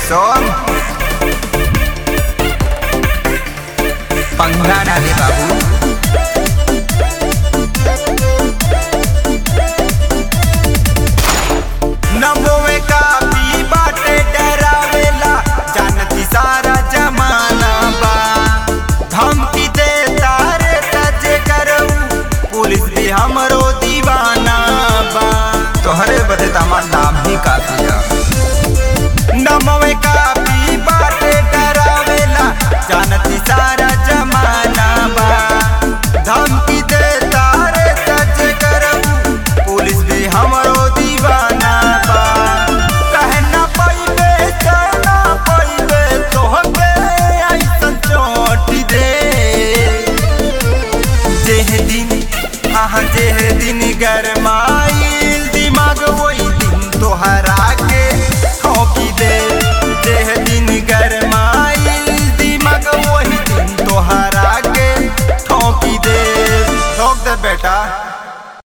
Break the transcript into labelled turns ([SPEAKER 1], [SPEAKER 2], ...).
[SPEAKER 1] सोम पंगा ना दे बाबू नमोवे कापी बाटे डरावेला जानती सारा जमाना बा धमकी दे तारे तजे करऊ पुलिस भी हमरो दीवाना बा तोहरे बदे तमार नाम ही काफी है नमोवे कापी बाटे डरावेला जानती सारा जमाना बा धमकी दे तारे तजे करऊ पुलिस भी हमरो दीवाना बा कहना पइबे कहना पइबे तोहके ऐसन चोट दे जेह दिन हाँ जेह दिन गरमाइल दिमाग वही दिन तोहरा के ठोकी दे जेह दिन गरमाइल दिमाग वही दिन तोहरा के ठोकी दे ठोक दे बेटा